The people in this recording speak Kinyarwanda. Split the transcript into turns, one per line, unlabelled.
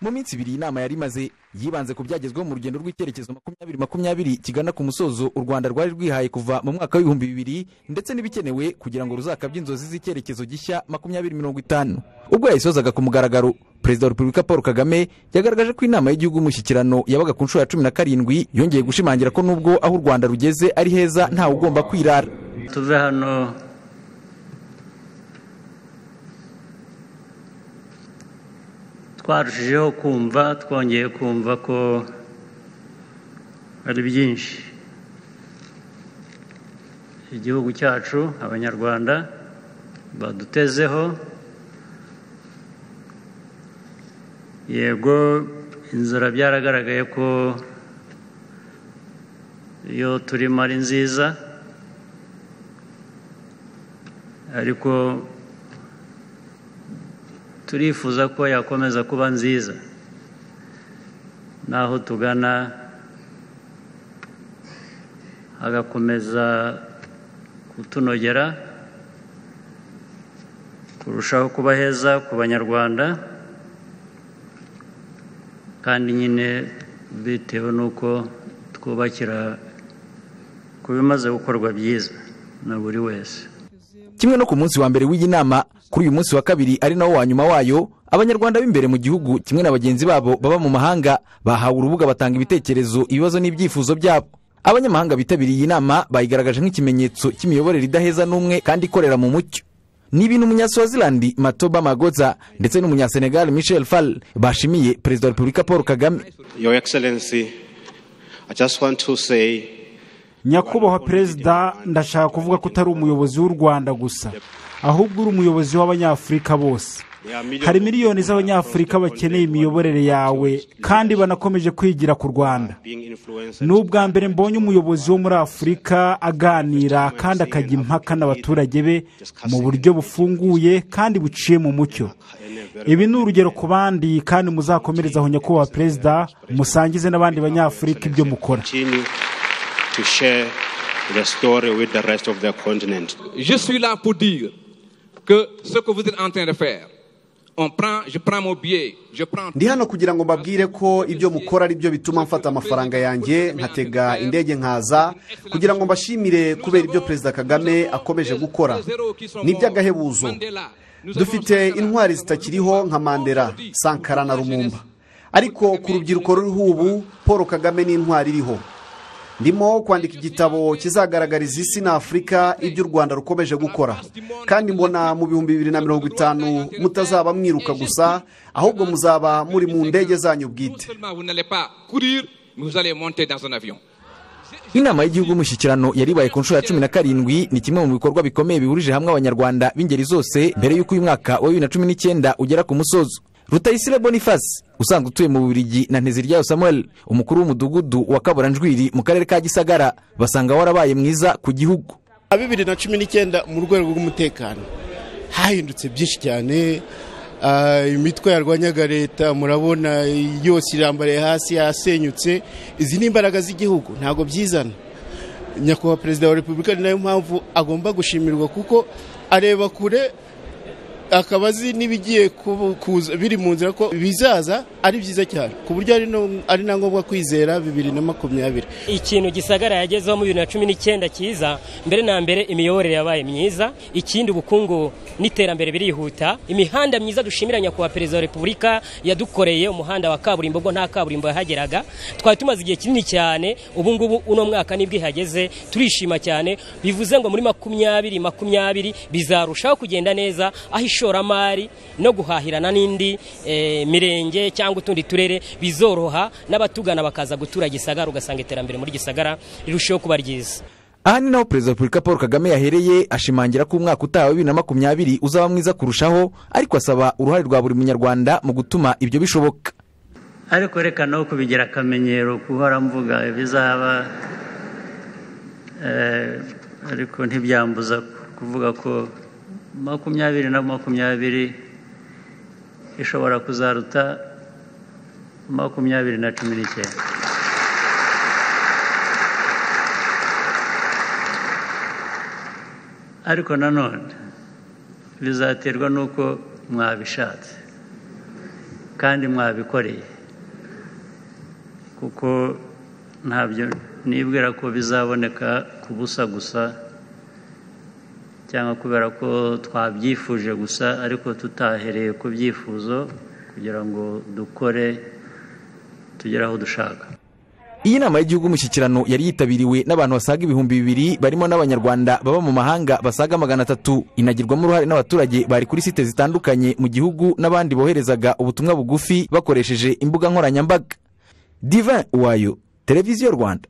mu minsi ibiri iyi nama yari imaze yibanze ku byagezweho mu rugendo rw'icyerekezo makumyabiri makumyabiri kigana ku musozo u rwanda rwari rwihaye kuva mu mwaka w'ibihumbi bibiri ndetse n'ibikenewe kugira ngo ruzakabye inzozi z'icyerekezo gishya makumyabiri mirongo itanu ubwo yayisozaga ku mugaragaro perezida wa repubulika paul kagame yagaragaje ko inama y'igihugu y'umushyikirano yabaga ku nshuro ya cumi na karindwi yongeye gushimangira ko nubwo aho u rwanda rugeze ari heza ntawe ugomba kwirara
tuve hano twarushijeho kumva twongeye kumva ko ari byinshi igihugu cyacu abanyarwanda badutezeho yego inzira byaragaragaye ko iyo turimo ari nziza ariko turifuza ko yakomeza kuba nziza n'aho tugana hagakomeza kutunogera kurushaho kuba heza ku banyarwanda kandi nyine bitewe n'uko twubakira ku bimaze gukorwa byiza na buri wese
kimwe no ku munsi wa mbere w'iyi nama kuri uyu munsi wa kabiri ari nawo wa nyuma wayo abanyarwanda b'imbere mu gihugu kimwe na bagenzi babo baba mu mahanga bahawe urubuga batanga ibitekerezo ibibazo n'ibyifuzo byabo abanyamahanga bitabiriye iyi nama bayigaragaje nk'ikimenyetso cy'imiyoborere idaheza n'umwe kandi ikorera mu mucyo ni ibintu umunyasuwazilandi matoba magoza ndetse n'umunyasenegal michel fall bashimiye perezida wa repubulika paul kagame
Your Excellency, I just want to say
nyakubahwa perezida ndashaka kuvuga ko utari umuyobozi w'u rwanda gusa ahubwo uri umuyobozi w'abanyafurika bose hari miliyoni z'abanyafurika bakeneye imiyoborere yawe kandi banakomeje kwigira ku rwanda
being influenced.
ni ubwa mbere mbonye umuyobozi wo muri afurika aganira kandi akajya impaka n'abaturage be mu buryo bufunguye kandi buciye mu mucyo ibi ni urugero ku bandi kandi muzakomerezaho nyakubahwa perezida musangize n'abandi banyafurika ibyo mukora
Continue to share the story with the rest of the continent.
Je suis là pour dire que ce que vous êtes en train de faire, on prend, je prends mon billet, je prends
ndi hano kugira ngo mbabwire ko ibyo mukora ari byo bituma mfata amafaranga yanjye nkatega indege nkaza kugira ngo mbashimire kubera ibyo perezida kagame akomeje gukora ni iby'agahebuzo dufite intwari zitakiriho nka mandela sankara na rumumba ariko ku rubyiruko ruriho ubu paul kagame ni intwari iriho ndimo kwandika igitabo kizagaragariza isi na afurika ibyo u rwanda rukomeje gukora kandi mbona mu bihumbi bibiri na mirongo itanu mutazaba mwiruka gusa ahubwo muzaba muri mu ndege zanyu
Non
bwite
seulement vous n'allez pas courir, mais vous allez monter dans un avion.
inama y'igihugu y'umushyikirano yaribaye ku nshuro ya cumi na karindwi ni kimwe mu bikorwa bikomeye bihurije hamwe abanyarwanda b'ingeri zose mbere y'uko uyu mwaka wa bibiri na cumi n'icyenda ugera ku musozo rutayisire boniface usanzwe utuye mu bubiligi na nteziryayo samuel umukuru w'umudugudu wa kaburanjwiri mu karere ka gisagara basanga warabaye mwiza ku gihugu
na bibiri na cumi n'icyenda mu rwego rw'umutekano hahindutse byinshi cyane Ah, imitwe yarwanyaga leta murabona yose irambariye hasi yasenyutse izi ni imbaraga z'igihugu ntabwo byizana nyakubahwa perezida wa repubulika ni nayo mpamvu agomba gushimirwa kuko areba kure akaba azi n'ibigiye kubu- kuza biri mu nzira ko bizaza ari byiza cyane ku buryo ari no- ari na ngombwa kwizera bibiri na makumyabiri
ikintu gisagara yagezeho mu bibiri na cumi n'icyenda cyiza mbere na mbere imiyoborere yabaye myiza ikindi ubukungu n'iterambere birihuta imihanda myiza dushimira nyakubahwa perezida wa repubulika yadukoreye umuhanda wa kaburimbo ubwo nta kaburimbo yahageraga twari tumaze igihe kinini cyane ubu ngubu uno mwaka nibwo ihageze turishima cyane bivuze ngo muri makumyabiri makumyabiri bizarushaho kugenda neza aho ishoramari no guhahirana n'indi eh, mirenge cyangwa utundi turere bizoroha n'abatugana bakaza gutura gisagara ugasanga iterambere muri gisagara rirushaho kuba ryiza
aha ni naho perezida wa repubulika paul kagame yahereye ashimangira ko umwaka utaha wa bibiri na makumyabiri uzaba mwiza kurushaho ariko asaba uruhare rwa buri munyarwanda mu gutuma ibyo bishoboka
ariko reka no kubigira akamenyero guhora mvuga ibizaba eh, ariko ntibyambuza kuvuga ko makumyabiri na makumyabiri ishobora kuzaruta makumyabiri na cumi n'icyenda ariko nanone bizaterwa n'uko mwabishatse kandi mwabikoreye kuko ntabyo nibwira ko bizaboneka ku busa gusa cyangwa kubera ko twabyifuje gusa ariko tutahereye ku byifuzo kugira ngo dukore tugere aho dushaka
iyi nama y'igihugu y'umushyikirano yari yitabiriwe n'abantu basaga ibihumbi bibiri barimo n'abanyarwanda baba mu mahanga basaga magana atatu inagirwamo uruhare n'abaturage bari kuri site zitandukanye mu gihugu n'abandi boherezaga ubutumwa bugufi bakoresheje imbuga nkoranyambaga divin wayo televiziyo rwanda